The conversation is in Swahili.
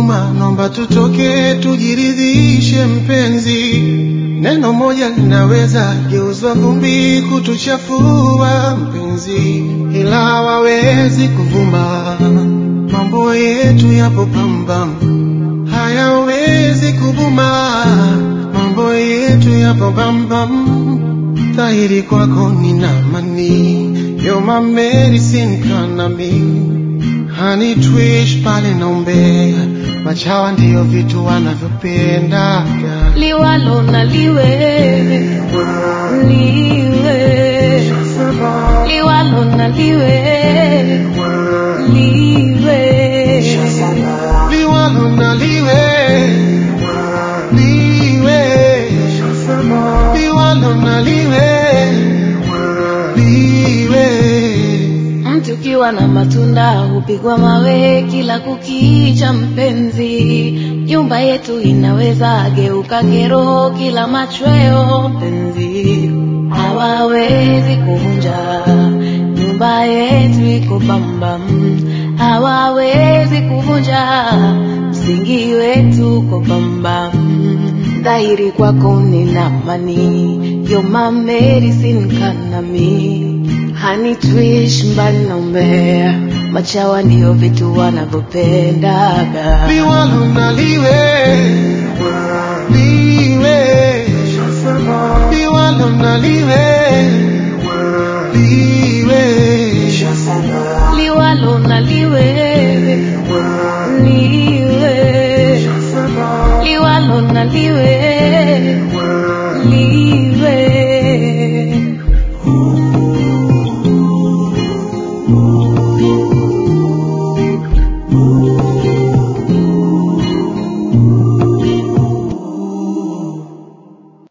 huruma, nomba tutoke tujiridhishe mpenzi. Neno moja linaweza geuzwa vumbi kutuchafua mpenzi, ila hawawezi kuvuma. Mambo yetu yapo pambam, hayawezi kuvuma. Mambo yetu yapo pambam, dhahiri kwako nina amani. You're my medicine kanami Honey twish pale naombea, machawa ndiyo vitu wanavyopenda liwalo na liwe liwe liwalo na liwe liwe liwalo na liwe liwe liwalo na liwe liwe Mti ukiwa na matunda hupigwa mawe kila kukicha, mpenzi. Nyumba yetu inaweza geuka kero kila machweo, mpenzi. Hawawezi kuvunja nyumba yetu iko bambam, hawawezi kuvunja msingi wetu uko bambam. Dhahiri kwako nina amani, you're my medicine kanami Honey twish mbali na umbea, machawa ndiyo vitu wanavyopendaga. liwalo na liwe liwe liwalo na liwe liwe Liwalo na liwe liwe, liwalo na liwe liwe.